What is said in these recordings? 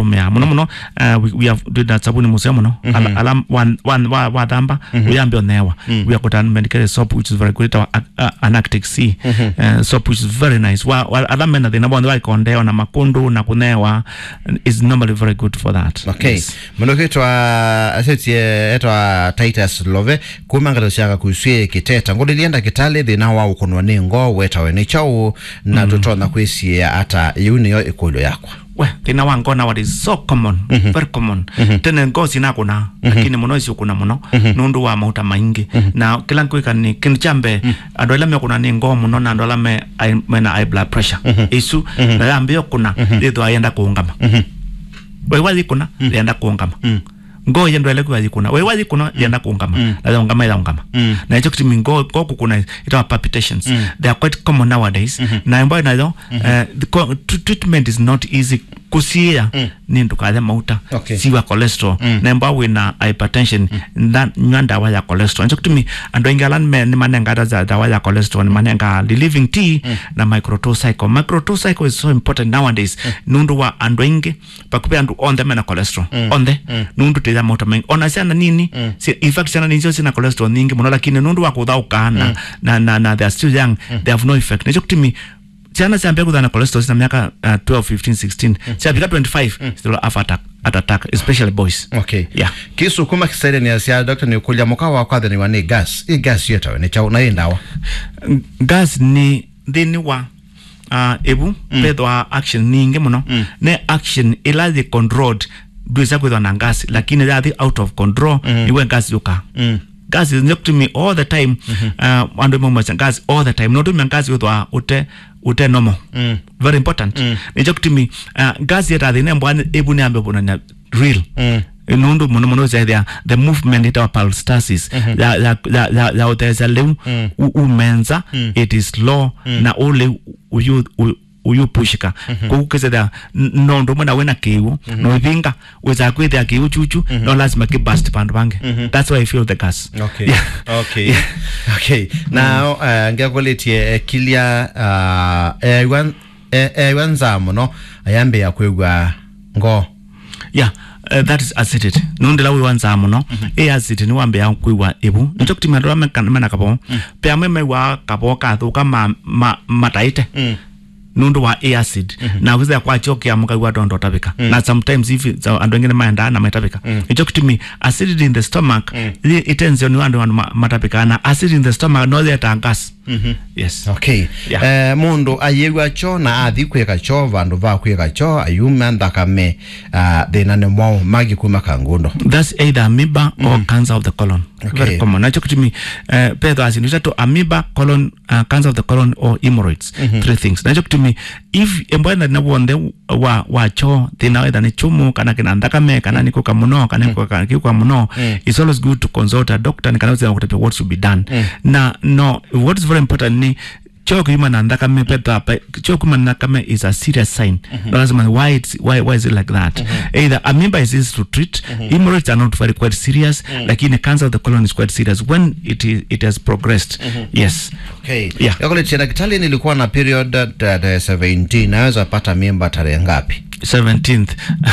tumia muno muno uh, we, we have did sabuni museo muno ala, ala wan, wan, wa, wa thamba uyambe onewa we have got an medicated soap which is very good our uh, anactic c uh, soap which is very nice wa, wa ala mena thina bonthe waikondeo na makundu na kunewa is normally very good for that okay Yes. mundu kitwa asetie etwa titus love kuma ngata ciaka kuswie kiteta ngudi lienda kitali thina wa ukunwa ni ngo wetawe ni chau na tutona kwisie ata iu niyo ikulo yakwa we thina wa ngona what is so common very common tene ngosi nakuna lakini muno isi ukuna muno nundu wa mauta maingi na kila nkwika ni kindu chambe andu ala mekuna ni ngoo muno na andu ala me ai- mena high blood pressure isu na yambio kuna thithwa yenda kuungama we wathi kuna yenda kuungama ngoo yendo ele kwa yikuna we wathi kuna yenda kuungama na ungama ila ungama na hicho kitimi ngoo ngoo kukuna itawa palpitations they are quite common nowadays na ambayo nayo eh, the co- tr- treatment is not easy kusia ni ndukathe mauta Okay. siwa cholesterol na ambao wina hypertension nda nywa ndawa ya cholesterol hicho kitimi andu aingi ala nime- ni manenga ata za dawa ya cholesterol ni manenga relieving tea na microtocycle microtocycle is so important nowadays nundu wa andu aingi pakupe andu onthe mena cholesterol onthe nundu tithia mauta maingi ona ciana nini si- in fact ciana nini cio cina cholesterol nyingi muno lakini nundu wa kuthauka na, na, na, na they are still young they have no effect nicho kitimi ciana ciambia kuthana cholesterol cina miaka uh, 12 15 16 ciafika 25 still have attack, heart attack especially boys okay Yeah. kisu kuma kisaide ni asia dr ni kulya muka wa kwathe ni wa ni gas i gas yetawe ni chau na i ndawa gas ni thini wa uh, ebu mm. pethwa action ningi muno mm. ne action ila thi controlled ndwisa kwithwa na gas lakini yathi out of control mm. iwe gas yuka mm gas is not to me all the time uh, andu mumwesa gas all the time notumia gas withwa ute ute normal mm. very important mm. nicho kutimi uh, gas yeta thine mbwa ebu ni ambe bona real mm nundu muno muno zaithia the movement itawa palstasis ya ya ya ya ya uthesa liu u- umenza it is slow na ule uyu u- uyu pushika kogu kesethia nondu mwe na wina kiu no ivinga weza kwithia kiu chuchu no lazima kibust pandu bangi that's why i feel the gas okay Yeah. okay okay now uh, ngiakulitie uh, kilia uh, ewan e- ewa nza muno ayambe ya kwigwa ngo yeah uh, that is acidity nundila wi wanza muno i acidity ni wambe ya kwiwa ibu nicho kutimia ndola mena kabo pea mwe wa kabo kathuka ma, ma, mataite nundu wa a acid na withia kwa chokia mukagwa dondo tabika na sometimes if so, andu wengine maenda na matabika icho kitumi acidity in the stomach mm. itenzio ni andu ma- matabika na acid in the stomach no there gas yes okay Yeah. eh, mundu ayigwa cho na athi kwika cho vandu va kwika cho ayuma nthakame uh, thina ni mwao magi kuma kangundo that's either amoeba or cancer of the colon Okay. very common nacho kutumi uh, pedho asinducha to amoeba colon uh, cancer of the colon or hemorrhoids three things nacho kutumi if embwenda na wonde wa wa cho thina wetha ni chumu kana kina thakame kana ni kuka muno kana kuka kikuka muno it's always good to consult a doctor ni kana wetha kutapia what should be done na no what is very important ni choo kuima na thakame petha choo kuima na thakame is a serious sign no lazima why it's why why is it like that either amoeba is easy to treat hemorrhoids are not very quite serious lakini cancer of the colon is quite serious when it is it has progressed yes okay Yeah. yakulitia daktari nilikuwa na period tarehe 17 naweza pata mimba tarehe ngapi 17th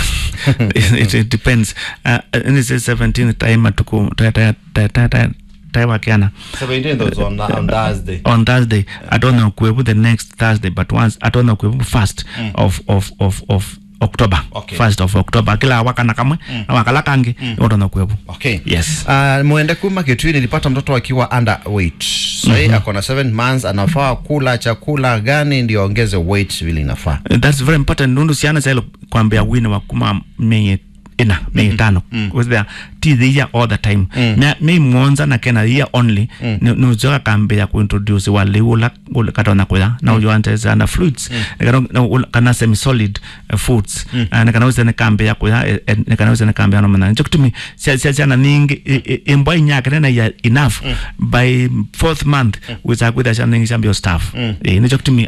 it, it, it depends uh, and it's 17th time tuku ta ta ta ta ta time akiana 17th was on, on Thursday on Thursday I don't know kwebu the next Thursday but once I don't know kwebu first of of of of October Okay. first of October kila wakana kamwe na wakala kangi mm. ndo kwebu okay Yes. uh, mwende kuma kitui nilipata mtoto akiwa underweight sahii mm-hmm. akona 7 months anafaa kula chakula gani ndio aongeze weight vile inafaa Uh, that's very important nundu siana sailo kwambia wini wa kuma meye ina meye tano because they are teeth here all the time me me mwonza na kena here only mm. nuzoka kambe ya kuintroduce wale ula ula katona kwa na ujo anteza na fluids kana na ula- kana semi solid uh, foods uh, na kana uze kambe ya kwa na kana uze kambe na mana njo kutumi sia sia sia na ningi imbo inyaka na ya enough by fourth month wiza kwida cha ningi chambio staff eh nicho kutumi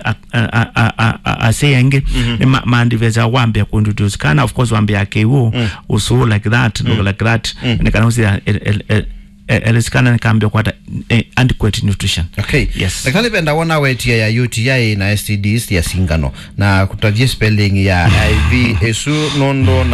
aseyenge mandiveza wambe ya kuintroduce kana of course wambe ya kewo usu like that look like that na kana uze elisikana nikaambia kwata eh, adequate nutrition okay Yes. daktari penda wona wetia ya UTI na STDs ya singano na kutavia spelling ya IV esu nondo